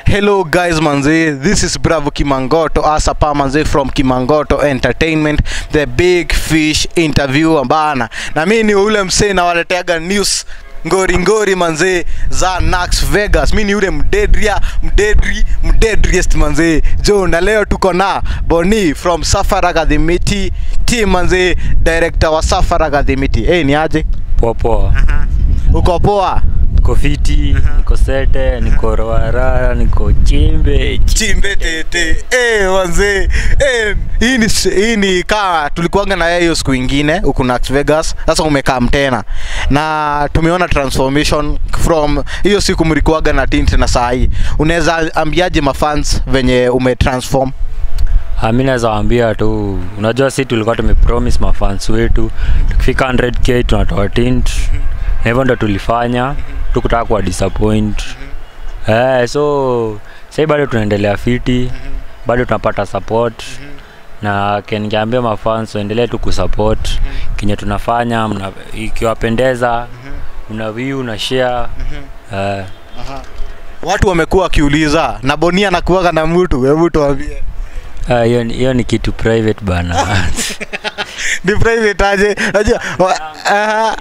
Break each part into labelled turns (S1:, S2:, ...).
S1: Hello guys manze, this is Bravo Kimangoto Asapa manze from Kimangoto Entertainment, the big fish interviewer bana. Na mimi ni ule msee nawaleteaga news ngori ngori manze za Nax Vegas. Mimi ni ule mdedria mdedri mdedriest manze jo, na leo tuko na Boni from Safara Gadhimiti team manze, director wa Safara Gadhimiti. Eh, hey, ni aje?
S2: Poa poa.
S1: Uko poa?
S2: Niko fiti, niko sete, niko roara, niko chimbe.
S1: chimbe tete eh wanze eh hii ni hii ni kaa tulikuanga na yeye hiyo siku ingine huku Las Vegas sasa umekam tena na tumeona transformation from hiyo siku mlikuwaga na tint na saa hii unaweza ambiaje mafans venye umetransform
S2: Ah, mi naweza waambia tu, unajua si tulikuwa tumepromise mafans wetu tukifika 100k tunatoa tint na hivyo ndo tulifanya, tukutaka kuwa disappoint. Eh, so sasa bado tunaendelea fiti, bado tunapata support na ke- ningeambia mafans waendelee tu kusupport kenye tunafanya, mna- ikiwapendeza mna view na share eh,
S1: watu wamekuwa wakiuliza na Bonia anakuwaga na mtu hebu tuambie
S2: ah, hiyo ni- hiyo ni kitu private bana.
S1: ni private aje unajua wa- aha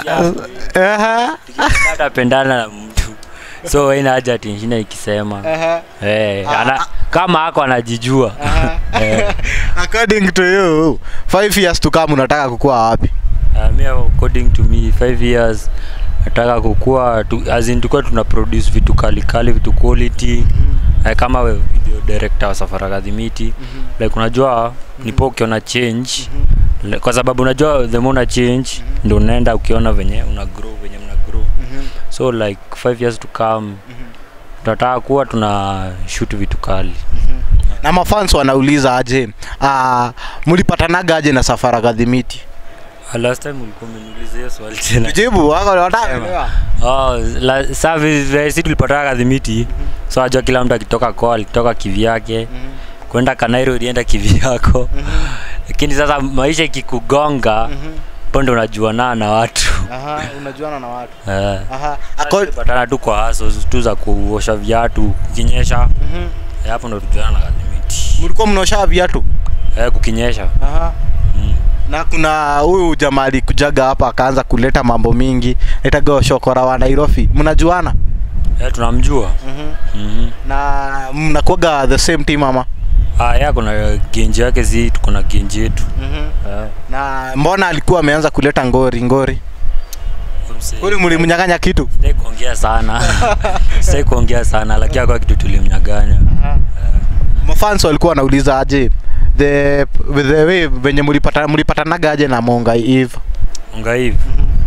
S1: aha
S2: atapendana na mtu so haina haja ati nishinde nikisema
S1: aha
S2: Eh,
S1: Ah,
S2: ana,
S1: ah.
S2: kama ako anajijua Eh,
S1: according to you five years to come unataka kukua wapi
S2: ah, mi according to me five years nataka kukua tu, as in tukuwa tuna produce vitu kali kali vitu quality eh, kama we video director wa Safari Kadhimiti like unajua nipo ukiona change Le- kwa sababu unajua the more una change ndio unaenda ukiona venye una grow venye mna grow so like five years to come tunataka kuwa tuna shoot vitu kali
S1: na mafans wanauliza aje uh, mlipatanaga aje na safara kadhimiti
S2: Ah, last time ulikuwa umeniuliza hiyo swali tena
S1: jibu wako wataka
S2: oh, la, saa vi- vi- si tulipataka kadhimiti so ajua kila mtu akitoka ko alitoka kivyake kwenda kanairo ulienda kivyako lakini sasa maisha ikikugonga po ndo unajuanaa na watu
S1: aha unajuana na watu
S2: Eh.
S1: aha
S2: Sasa
S1: Ako,
S2: tulipatana tu kwa haso tu za kuosha viatu kukinyesha Eh, hapo ndo tujuana na kadhimiti
S1: mlikuwa mnaosha viatu
S2: eh, kukinyesha
S1: aha
S2: mm.
S1: na kuna huyu jamaa alikujaga hapa akaanza kuleta mambo mingi itaga shokora wa Nairobi mnajuana
S2: eh, tunamjua mm-hmm.
S1: na mnakuwaga the same team ama
S2: ah, ya kuna genji yake si tuko na genji yetu eh.
S1: na mbona alikuwa ameanza kuleta ngori ngori kuli mlimnyang'anya kitu
S2: Sitaki kuongea sana sitaki kuongea sana lakini akwa kitu tulimnyaganya
S1: mafans walikuwa wanauliza aje the the way venye mlipata mlipatanaga aje na Monga Eve
S2: unga hivi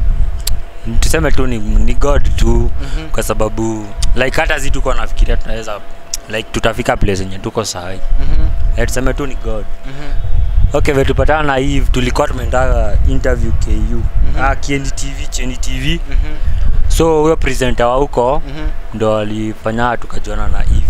S2: tuseme tu ni, ni god tu kwa sababu like hata zi tuko nafikiria tunaweza like tutafika place yenye tuko sahi Eh, tuseme tu ni god okay vile tupatana na eve tulikuwa tumeenda interview ku ah, Kieni tv cheni tv so huyo presenter wa huko ndo alifanya tukajuana na eve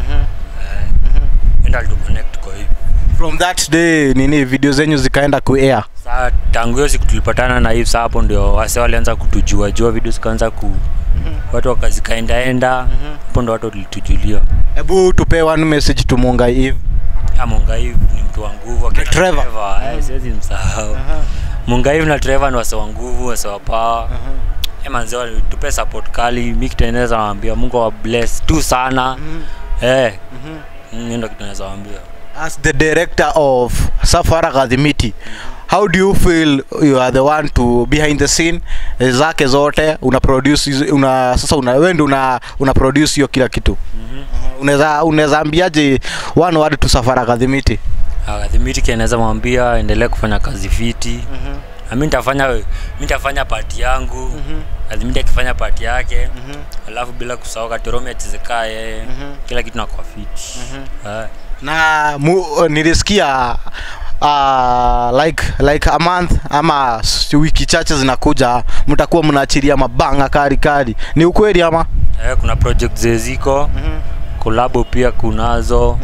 S2: enda alituconnect kwa hivi
S1: from that day nini video zenyu zikaenda ku air
S2: saa tangu hiyo siku tulipatana na hivi saa hapo ndio wase walianza kutujua jua video zikaanza ku watu wakazikaendaenda hapo ndo watu walitujulia
S1: hebu tupe one message to Monga Eve
S2: mungaiv ni mtu wa nguvu akina
S1: Trevor.
S2: eh, siwezi msahau mungaiv na Trevor ni wase wa nguvu wase wa power Eh, manze wali- tupe support kali mi kiteneza nawambia mungu wa bless tu sana eh mm, hiyo ndo kitu naweza waambia
S1: as the director of Safara Kadhimiti how do you feel you are the one to behind the scene eh, zake zote una produce hizo- una sasa una wewe ndio una una produce hiyo kila kitu unaweza unaweza ambiaje one word to Safara Kadhimiti
S2: akadhimiti kinaweza mwambia endelee kufanya kazi fiti na mi nitafanya mi nitafanya pati yangu adhimiti akifanya pati yake alafu bila kusahau katoromi achezekaa yeye kila kitu nakuwa fiti Eh.
S1: na mu, nilisikia uh, like like a month ama s- wiki chache zinakuja mtakuwa mnaachilia mabanga kari kari ni ukweli ama
S2: Eh, kuna project zeziko kolabo pia kunazo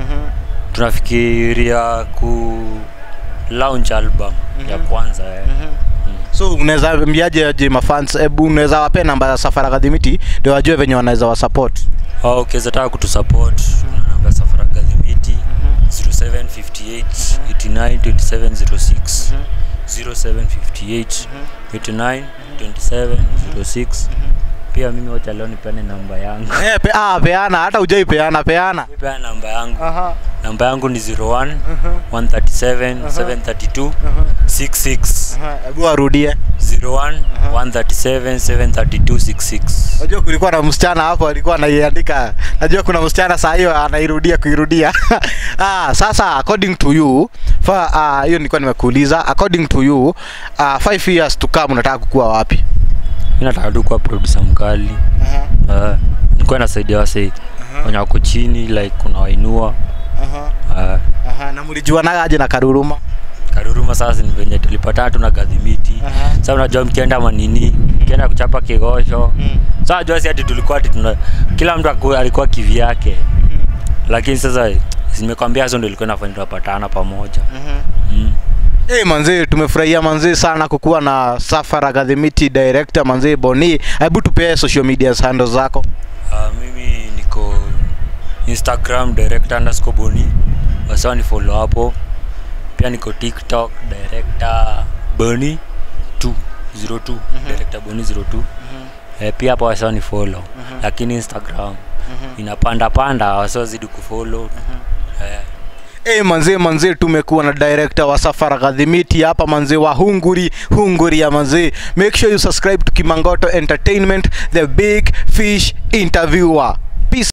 S2: tunafikiria ku launch album ya kwanza eh.
S1: so unaweza ambiaje aje mafans hebu unaweza wapea namba ya safara kadhimiti ndio wajue venye wanaweza wasupport
S2: au ukiweza taka kutusupport na namba ya safara gadhimiti 0758 89 2706 0758 89 2706 pia mimi wacha leo nipeane namba yangu
S1: eh pe, ah, peana hata ujai peana peana
S2: pea namba yangu
S1: aha
S2: namba yangu ni 01 137 732 66
S1: aha hebu arudie
S2: 01 137 732 66
S1: Najua kulikuwa na msichana hapo alikuwa anaiandika. Najua kuna msichana saa hiyo anairudia kuirudia. ah, sasa according to you, fa ah, hiyo nilikuwa nimekuuliza according to you, uh, 5 years to come unataka kukua wapi?
S2: mi nataka tu kuwa producer mkali
S1: Aha.
S2: uh, nikuwa nasaidia wase wenye wako chini like unawainua
S1: Aha.
S2: uh,
S1: Aha, na mlijuanaga aje na Karuruma?
S2: karuruma sasa ni venye tulipatana tu na gadhimiti
S1: Aha.
S2: sasa unajua mkienda manini mkienda kuchapa kigosho
S1: Mm.
S2: sasa unajua si ati tulikuwa ati tuna kila mtu aku- alikuwa kivyake lakini sasa zimekwambia hizo ndio ilikuwa inafanya tunapatana pamoja mm.
S1: Hey, manzee tumefurahia manzee sana kukuwa na Safara Gadhimiti director manzee Boni. Hebu tupee social media handles zako.
S2: Uh, mimi niko instagram director underscore boni wasawa ni follow hapo pia niko tiktok director boni 202 director boni 02 eh, pia hapo wasawa ni follow lakini instagram inapanda panda wasiozidi kufollow eh,
S1: Hey, manzee manzee tumekuwa na director wa Safara Gadhimiti hapa manzee wa Hunguri Hunguri ya manzee. Make sure you subscribe to Kimangoto Entertainment, the big fish interviewer.